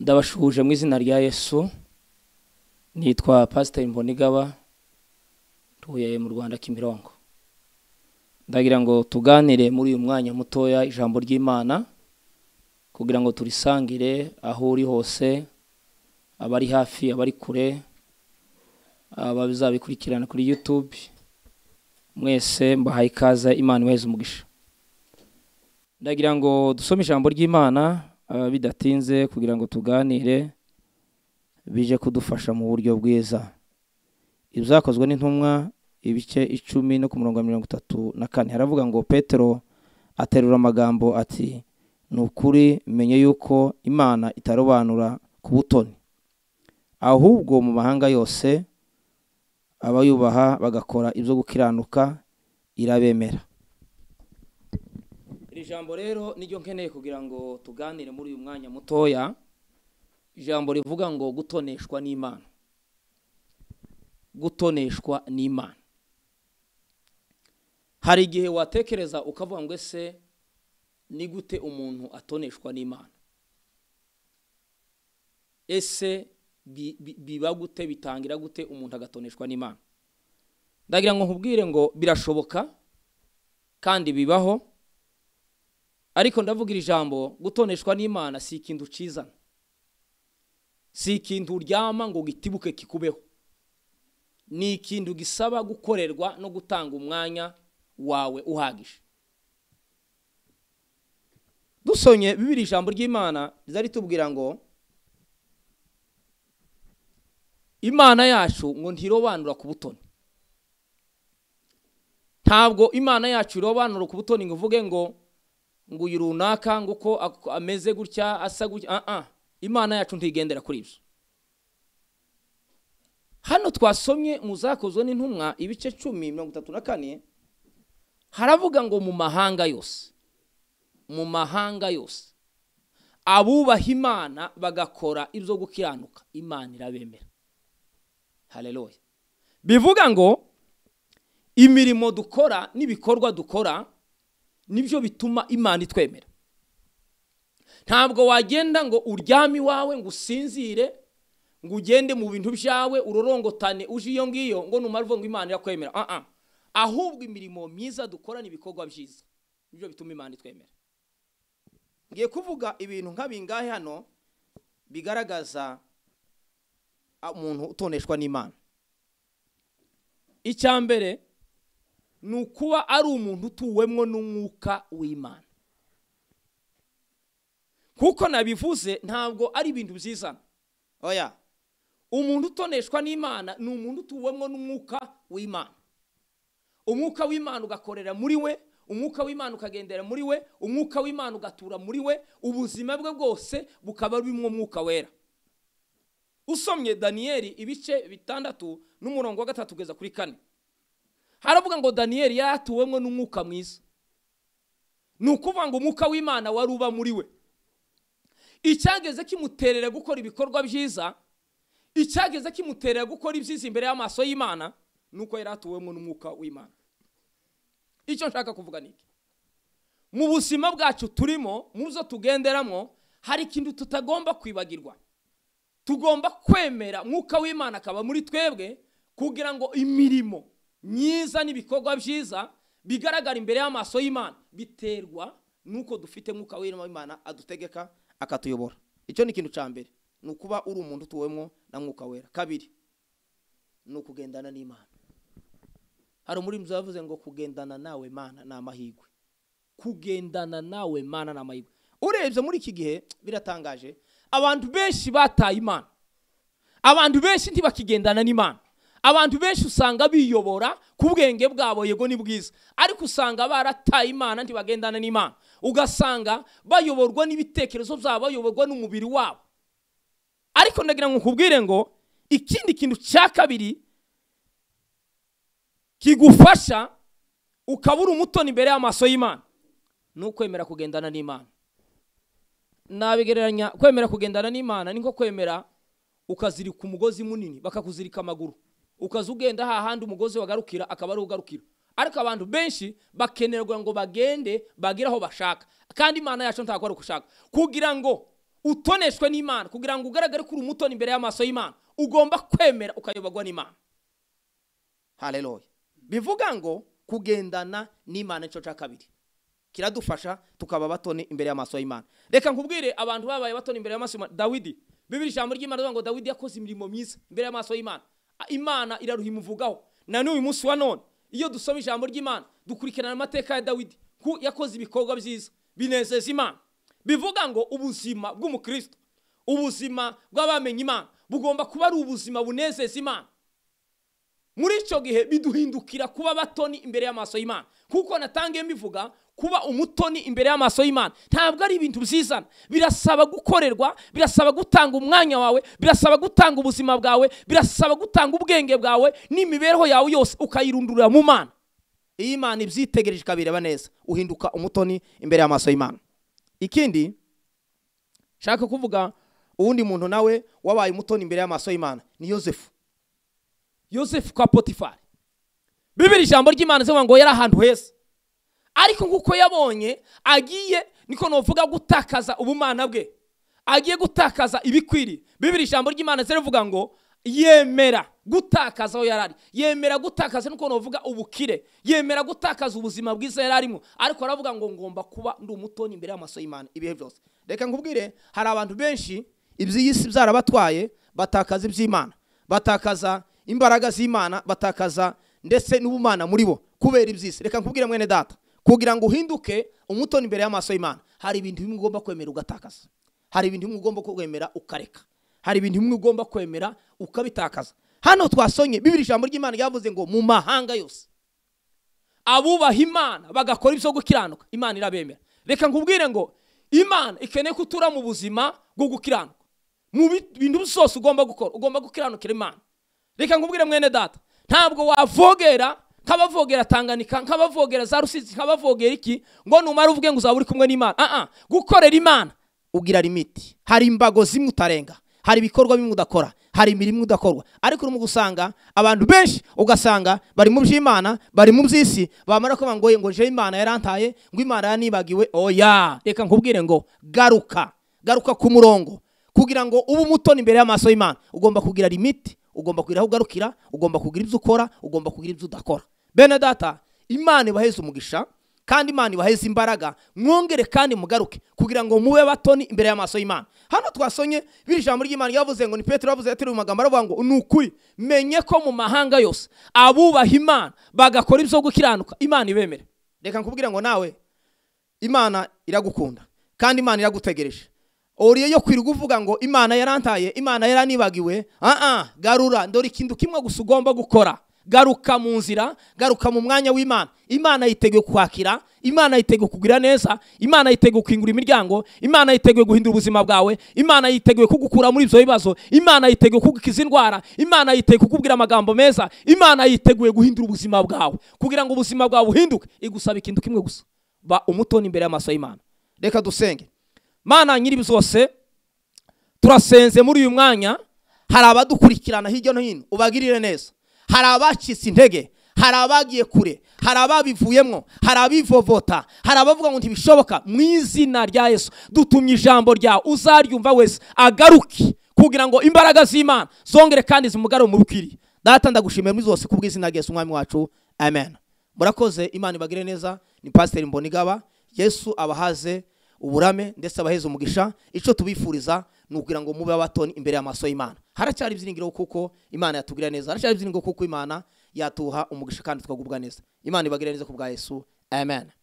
ndabashuhuje mu izina rya yesu nitwa pasiteri mbonigaba ntuye mu rwanda kimironko ndagira ngo tuganire muri uyu mwanya mutoya ijambo ry'imana kugira ngo turisangire aho uri hose abari hafi abari kure abazabikurikirana kuri yutube mwese mbahaye ikaze imana imuheze umugisha ndagira ngo dusome ijambo ry'imana ah, bidatinze kugira ngo tuganire bije kudufasha mu buryo bwiza ibyakozwe n'intumwa ibice icumi no ku murongo wa mirongo itatu na kane haravuga ngo petero aterura amagambo ati ni ukuri menye yuko imana itarobanura ku butoni ahubwo mu mahanga yose abayubaha bagakora ibyo gukiranuka irabemera iri jambo rero niryo nkeneye kugira ngo tuganire muri uyu mwanya mutoya ijambo rivuga ngo gutoneshwa n'imana gutoneshwa n'imana hari igihe watekereza ukavuga ngo ese ni gute umuntu atoneshwa n'imana ese bi- bi- biba gute bitangira gute umuntu agatoneshwa n'imana ndagira ngo nkubwire ngo birashoboka kandi bibaho ariko ndavuga iri jambo gutoneshwa n'imana si ikintu ucizana si ikintu uryama ngo gitibuke kikubeho ni ikintu gisaba gukorerwa no gutanga umwanya wawe uhagije dusonye bibiri ijambo ry'imana riza ritubwira ngo imana yacu ngo ntirobanura ku butoni ntabwo imana yacu irobanura ku butoni ngo uvuge ngo ngo uyu runaka ngo uko ak- ameze gutya asa gutya ah ah imana yacu ntigendera kuri ibyo hano twasomye mu zakozwe n'intumwa ibice cumi mirongo itatu na kane haravuga ngo mu mahanga yose mu mahanga yose abubaha imana bagakora ibyo gukiranuka imana irabemera hareruya bivuga ngo imirimo dukora n'ibikorwa dukora nibyo bituma imana itwemera ntabwo wagenda ngo uryame iwawe ngo usinzire ngo ugende mu bintu byawe urorongotane uje iyo ngiyo ngo numara uvuga ngo imana irakwemera ah ah ahubwo imirimo myiza dukora n'ibikorwa byiza nibyo bituma imana itwemera ngiye kuvuga ibintu nk'abingahe hano bigaragaza ah, umuntu utoneshwa n'imana icya mbere ni ukuba ari umuntu utuwemwo n'umwuka w'imana kuko nabivuze ntabwo ari ibintu byizana oya umuntu utoneshwa n'imana ni umuntu utuwemwo n'umwuka w'imana umwuka w'imana ugakorera muri we umwuka w'imana ukagendera muri we umwuka w'imana ugatura muri we ubuzima bwe bwose bukaba burimwo umwuka wera usomye daniyeli ibice bitandatu n'umurongo wa gatatu kugeza kuri kane haravuga ngo daniyeli yari atuwemwo n'umwuka mwiza ni ukuvuga ngo umwuka w'imana wari uba muri we icyageze kimuterera gukora ibikorwa byiza icyageze kimuterera gukora ibyiza imbere y'amaso y'imana ni uko yari atuwemwo n'umwuka w'imana icyo nshaka kuvuga ni iki mu buzima bwacu turimo mu byo tugenderamo hari ikintu tutagomba kwibagirwa tugomba kwemera mwuka w'imana akaba muri twebwe kugira ngo imirimo myiza n'ibikorwa byiza bigaragara imbere y'amaso y'imana biterwa n'uko dufite mwuka w'imana adutegeka akatuyobora icyo ni ikintu cya mbere ni ukuba uri umuntu utuwemwo na mwuka wera kabiri ni ukugendana n'imana hari umurinzi yavuze ngo kugendana nawe mana ni amahirwe kugendana nawe mana ni amahirwe urebye muri iki gihe biratangaje abantu benshi bataye imana abantu benshi ntibakigendana n'imana abantu benshi usanga biyobora ku bwenge bwabo yego ni bwiza ariko usanga barataye imana ntibagendana n'imana ugasanga bayoborwa n'ibitekerezo byabo bayoborwa n'umubiri wabo ariko ndagira ngo nkubwire ngo ikindi kintu cya kabiri kigufasha ukabura umutoni imbere y'amaso y'imana ni ukwemera kugendana n'imana nabigereranya kwemera kugendana n'imana ni nko kwemera ukazirika umugozi munini bakakuzirika amaguru ukaza ugenda hahandi umugozi wagarukira akaba ari wo ugarukira ariko abantu benshi bakenerwa ngo bagende bagire aho bashaka kandi imana yacu ntakora uko ushaka kugira ngo utoneshwe n'imana kugira ngo ugaragare ko uri umutoni imbere y'amaso y'imana ugomba kwemera ukayobagwa n'imana hareruya bivuga ngo kugendana n'imana nicyo cya kabiri kiradufasha tukaba batoni imbere y'amaso y'imana reka nkubwire abantu babaye batoni imbere y'amaso y'imana dawidi bibiri ijambo ry'imana rivuga ngo dawidi yakoze imirimo myiza imbere y'amaso y'imana Ah, imana iraruhimuvugaho na n'uyu munsi wa none iyo dusoma ijambo ry'imana dukurikirana amateka ya dawidi ku yakoze ibikorwa byiza binezeza imana bivuga ngo ubuzima bw'umukristo ubuzima bw'abamenye imana bugomba kuba ari ubuzima bunezeza imana muri icyo gihe biduhindukira kuba batoni imbere y'amaso y'imana kuko natangiye mbivuga kuba umutoni imbere y'amaso y'imana ntabwo ari ibintu byizana birasaba gukorerwa birasaba gutanga umwanya wawe birasaba gutanga ubuzima bwawe birasaba gutanga ubwenge bwawe n'imibereho yawe yose ukayirundurira mu mana iyo imana ibyitegereje ikabireba neza uhinduka umutoni imbere y'amaso y'imana ikindi nshaka kuvuga uwundi muntu nawe wabaye umutoni imbere y'amaso y'imana ni yosefu yosefu kwa potifari bibiri ijambo ry'imana zivuga ngo yari ahantu heza ariko nk'uko yabonye agiye niko nuvuga gutakaza ubumana bwe agiye gutakaza ibikwiriye bibiri ijambo ry'imana ziravuga ngo yemera gutakaza aho yari ari yemera gutakaza nuko nuvuga ubukire yemera gutakaza ubuzima bwiza yari arimo ariko aravuga ngo ngomba kuba ndi umutoni imbere y'amaso y'imana ibihe byose reka nkubwire hari abantu benshi iby'iyi si byarabatwaye batakaza iby'imana batakaza imbaraga z'imana batakaza ndetse n'ubumana muri bo kubera iby'isi reka nkubwire mwene data kugira ngo uhinduke umutoni imbere y'amaso y'imana hari ibintu bimwe ugomba kwemera ugatakaza hari ibintu bimwe ugomba kwemera ukareka hari ibintu bimwe ugomba kwemera ukabitakaza hano twasonye bibiri ijambo ry'imana ryavuze ngo mu mahanga yose abubaha imana bagakora ibyo gukiranuka imana irabemera reka nkubwire ngo imana ikeneye ko utura mu buzima bwo gukiranuka mu bi- bintu byose ugomba gukora ugomba gukiranukira imana reka nkubwire mwene data ntabwo wavogera nk'abavogera tanganika nk'abavogera za rusizi nk'abavogera iki ngo numara uvuge ngo uzaba uri kumwe n'imana ah ah gukorera imana ugira limiti hari imbago zimwe utarenga hari ibikorwa bimwe udakora hari imirimo udakorwa ariko urimo gusanga abantu benshi ugasanga bari mu by'imana bari mu by'isi bamara kuvuga ngo "Oye, ngo nje imana yarantaye ngo imana yaranibagiwe oya reka nkubwire ngo garuka garuka ku murongo kugira ngo ube umutoni imbere y'amaso y'imana ugomba kugira limiti ugomba kugira aho ugarukira ugomba kugira ibyo ukora ugomba kugira ibyo udakora bene data imana ibaheze umugisha kandi imana ibaheze imbaraga mwongere kandi mugaruke kugira ngo mube batoni imbere y'amaso y'imana hano twasonye biri ijambo ry'imana ryavuze ngo ni petero yavuze yateruye amagambo aravuga ngo ni ukuri menye ko mu mahanga yose abubaha imana bagakora ibyo gukiranuka imana ibemere reka nkubwire ngo nawe imana iragukunda kandi imana iragutegereje uriye yo kwirirwa uvuga ngo imana yarantaye imana yaranibagiwe aha garura dore ikintu kimwe gusa ugomba gukora garuka mu nzira garuka mu mwanya w'imana imana yiteguye kwakira imana yiteguye kugira neza imana yiteguye kwingura imiryango imana yiteguye guhindura ubuzima bwawe imana yiteguye kugukura muri ibyo bibazo imana yiteguye kugukiza indwara imana yiteguye kukubwira amagambo meza imana yiteguye guhindura ubuzima bwawe kugira ngo ubuzima bwawe buhinduke igusaba ikintu kimwe gusa ba umutoni imbere y'amaso y'imana reka dusenge mana nyiri zose turasenze muri uyu mwanya hari abadukurikirana hirya no hino ubagirire neza hari abacitse intege hari abagiye kure hari ababivuyemo hari abivovota hari abavuga ngo ntibishoboka mu izina rya yesu dutumye ijambo ryawe uzaryumva wese agaruke kugira ngo imbaraga z'imana zongere kandi zimugare mu bikwiriye data ndagushimira muri zose kubw'izina rya yesu umwami wacu amen murakoze imana ibagire neza ni pasiteri mbonigaba yesu abahaze uburame ndetse abaheza umugisha icyo tubifuriza ni ukugira ngo mube abatoni imbere y'amaso y'imana haracyari ibyiringiro kuko imana yatubwira neza haracyari ibyiringiro kuko imana yatuha umugisha kandi twagubwa neza imana ibagire neza ku bwa yesu amen